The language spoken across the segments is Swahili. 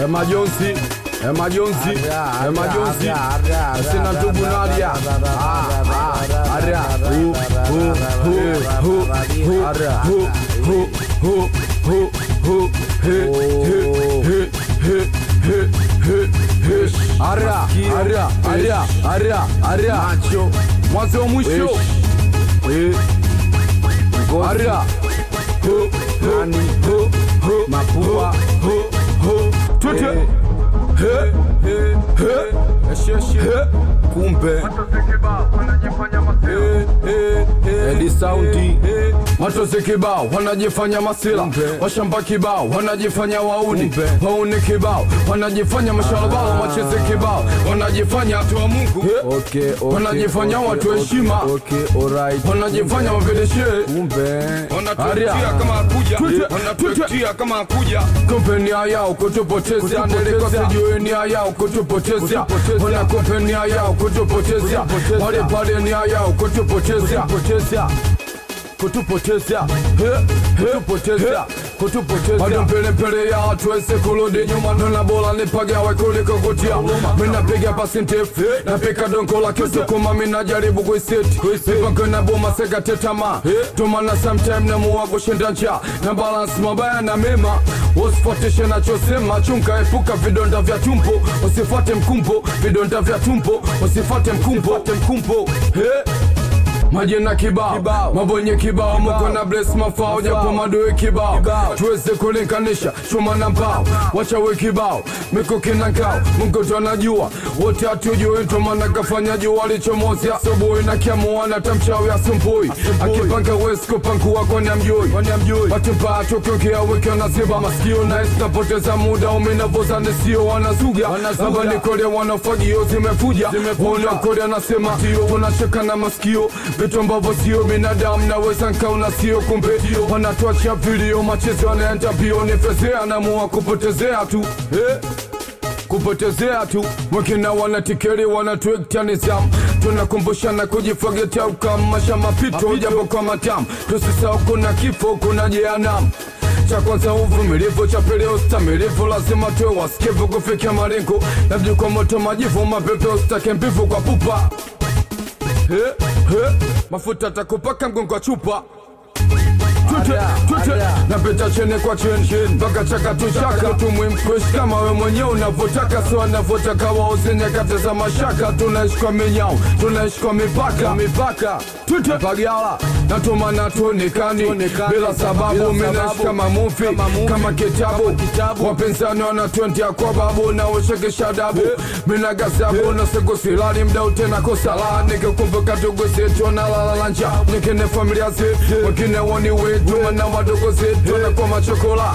Emajonsi, Emajonsi, Emajonsi, sina ndugu Nadia. Ah, ah, Aria, hu, hu, hu, hu, hu, hu, hu, hu, hu, hu, he, he, he, he, he, he, he. Aria, Aria, Aria, Aria, Aria. Macho, mwanzo mwisho. Eh. Aria. Hu, hu, hu, hu, mapua, hu, hu, tute. He, he, he, he. Kumbe Edi saundi Matozi kibao wanajifanya masila Washamba kibao wanajifanya wauni Wauni kibao wanajifanya mashalabala Macheze kibao wanajifanya watu wa Mungu Okay, okay, Wanajifanya okay, watu okay, heshima. okay, alright. Wanajifanya wavedeshe Kumbe Wanatuetia kama hakuja Wanatuetia kama hakuja Kumbe nia yao kutupotezea Ndeleko sijui nia yao kutupotezea Wana kumbe nia yao kutupotezea Wale pale nia yao kutupotezea kutupotezea kutupotezea kutupotezea bado mbele mbele ya hatuwezi kurudi nyuma nona bora nipagawe kuliko kutia minapiga pasi ndefu napika dongo la kisukuma minajaribu kuiseti mipango na boma sekate tamaa tumana sometime namuwa kushinda njaa na balance mabaya na mema usifuatishe nachosema chunga epuka vidonda vya tumbo usifuate mkumbo vidonda vya tumbo usifuate mkumbo mkumbo hey. Majina kibao, mabonye kibao, muko na bless mafao, japo madoe kibao, tuweze kulinganisha chuma na mbao, wachawe kibao, mikuki na ngao, Mungu tu anajua, wote hatujui, ndo maana kafanya jua alichomozi asubuhi na kiamuana tamchawi asumbui, akipanga wezi kupangua kwani amjui, watu mbaya tukiongea wiki wanaziba masikio na napoteza muda umenavoza nisio wanazuga, hapa ni kole wanafagio zimefuja, wanakole anasema tunacheka na masikio vitu ambavyo sio binadamu naweza nkauna sio kumbe wanatuacha vilio machezo yanaenda mbio nifezea namua kupotezea tu eh? kupotezea tu wengine wanatikeri wanatuekta nizamu tunakumbushana kujifagetea ukamasha mapito japo kwa matamu tusisahau kuna kifo kuna jehanamu cha kwanza uvumilivu, cha pili ustamilivu, lazima tuwe wasikivu kufikia malengo, labda kwa moto majivu, mapepe usitake mbivu kwa pupa He, he, mafuta takupaka mgongo wa chupa Tute, Ada, tute, ada. napita chene kwa cheni mpaka chaka tu chaka tumwimpush kama we mwenyewe unavyotaka sio anavyotaka wauze nyakati za mashaka tunaishi kwa minyao tunaishi kwa mipaka mipaka tute pagala natumana tuonekani bila sababu minaishi kama mufi kama kitabu wapinzani wanatwendia kwa babu na ushekesha dabu mina gasabu na siku silali mdau tena kosala nikikumbuka tugu zetu na lalalanja nikine familia zetu wengine woni wetu mana wadogo zetu na kwa machokola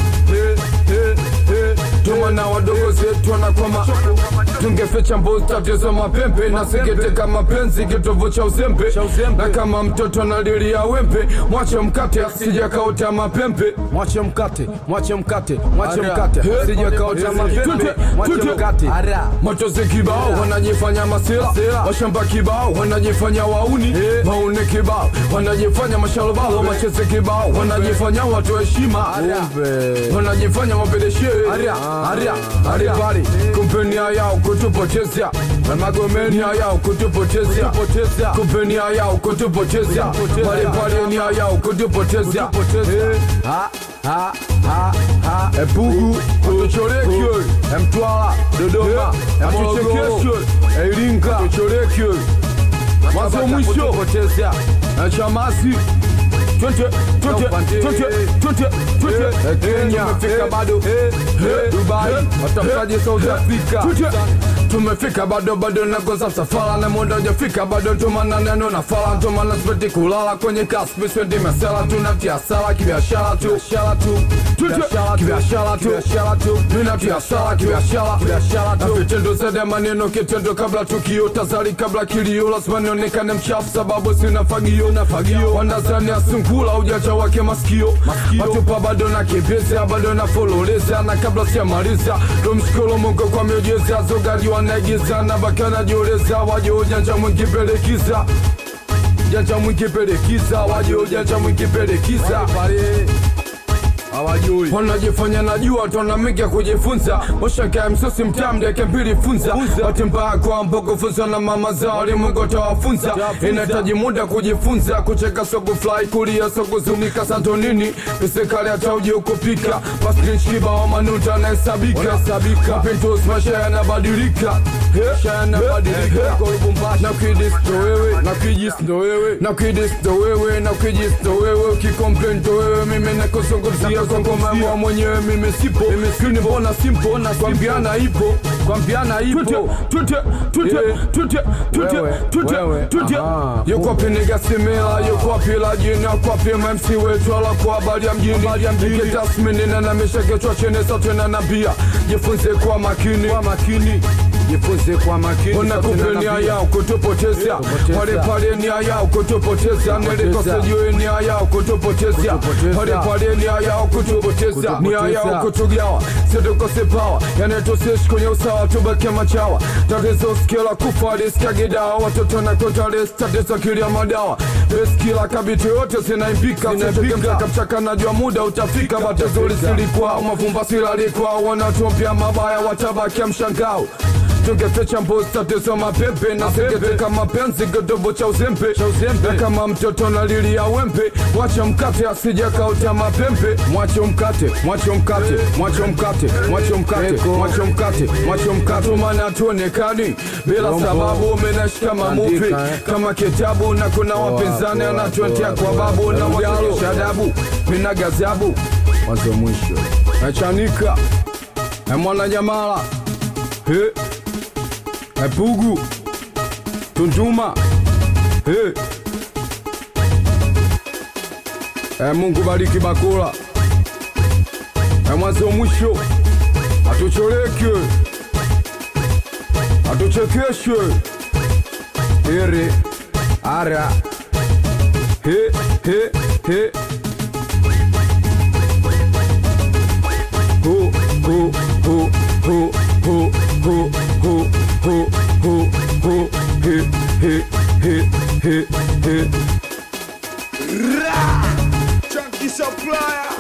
tumana wadogo zetu wanakwama tungeficha mbuzi tatizo mapembe na sikiteka mapenzi kitovu cha uzembe na kama mtoto analilia wembe mwache mkate sijakaota mapembe mwache mkate, mwache mkate, mwache Ara. mkate, He. sijakaota mapembe, Tute, mwache tute. mkate. Matozi kibao wanajifanya masila, washamba kibao wanajifanya wauni, wauni kibao wanajifanya mashalobalo, macheze kibao wanajifanya watu heshima, Kumbe. wanajifanya wapeleshe aria aria aria pale kumpenia yao kutupotezea na magomeni yao kutupotezea kumpenia yao kutupotezea pale pale nia yao kutupotezea Eh. Ha, ha, ha, ha. Epugu, Kutuchorekyo, Mtwara, Dodoma, Atuchekesyo, Iringa, Kutuchorekyo, mwanzo mwisho, Potezea. na Chamasi, twende, twende, twende, twende, twende, Kenya, tumefika bado, Dubai, watafutaji South Africa, tumefika bado bado nakosa msafara na muda hujafika bado tumana neno na fala tumana sipeti kulala kwenye kaspi spendi mesela tunatia sala kibiashara tu biashara tu Tute, kibiashara tu biashara tu tunatia sala kibiashara biashara tu na vitendo zaidi ya maneno kitendo kabla tukio tazari kabla kilio lazima nionekane mchafu sababu sina fagio na fagio wanazani asungula ujacha wake masikio watupa bado na kimbeza bado na fololeza na kabla sijamaliza tumshukuru Mungu kwa miujiza zogaji wanaigiza na bakana jioleza waje ujanja mwingi pelekiza janja mwingi pelekiza waje ujanja mwingi pelekiza hawajui wanajifanya najua tonamika kujifunza washaka msosi mtamdeke mbili funza wati mbaya kwa mbogo funza na mama zao limungo tawafunza inahitaji muda kujifunza kucheka sogo fly kulia sogo zunika santonini pisekali hata uji ukupika paskinshkiba wa manuta anahesabika kapintos maisha yanabadilika maisha yanabadilika na kidis ndo wewe na kijis ndo wewe na kidis ndo wewe na kijis ndo wewe ukikomplain ndo wewe mimi nakuzungumzia kwa ngoma mwenyewe mimi sipo mimi mbona simpo na kwambiana ipo kwambiana ipo tute tute tute tute Wewe, tute wewe, tute aha. yuko wapi niga simila yuko wapi la jina kwa wapi MC wetu ala kwa habari ya mjini Nike tasmini na namisha kichwa chini sote na nabia jifunze kwa makini kwa makini jifunze kwa makini unakupe nia yao kutupoteza Kutupoteza. pale pale nia yao kutupoteza nilikose juu nia yao kutupoteza Kutupoteza. pale pale nia yao kutupoteza Kutupoteza. nia yao kutugawa situkose pawa yani tusishi kwenye usawa tubake machawa tatizo skila kufa liskagidawa watoto na kotales tatizo kilia madawa beskila kabiti yote zinaimbika zinaimbika mchaka najua muda utafika batezuri silikuwa mavumba silalikuwa wanatumpia mabaya watabakia mshangao tungeficha mbuzi tatizo mapepe na singeteka mapenzi kidobo cha uzembe na kama mtoto na lili ya wembe wacha mkate asija kauta mapembe mwache mkate mwache mkate mwache mkate mwache mkate Eko. mwache mkate mwache mkate maana tuonekani bila Rombo. sababu umenashika mamuvi Andika, eh. kama kitabu na kuna wapinzani poa, anatuetea poa, kwa poa. babu na Mjalo. wakionyesha adabu mina gazabu mwanzo mwisho nachanika na mwana jamala he epugu tunduma he e mungu bariki bakula e mwanzo mwisho atucholeke atuchekeshe ere ara he he he ho ho ho ho ho ho ho ho ho ho he he he he he Chunky supplier.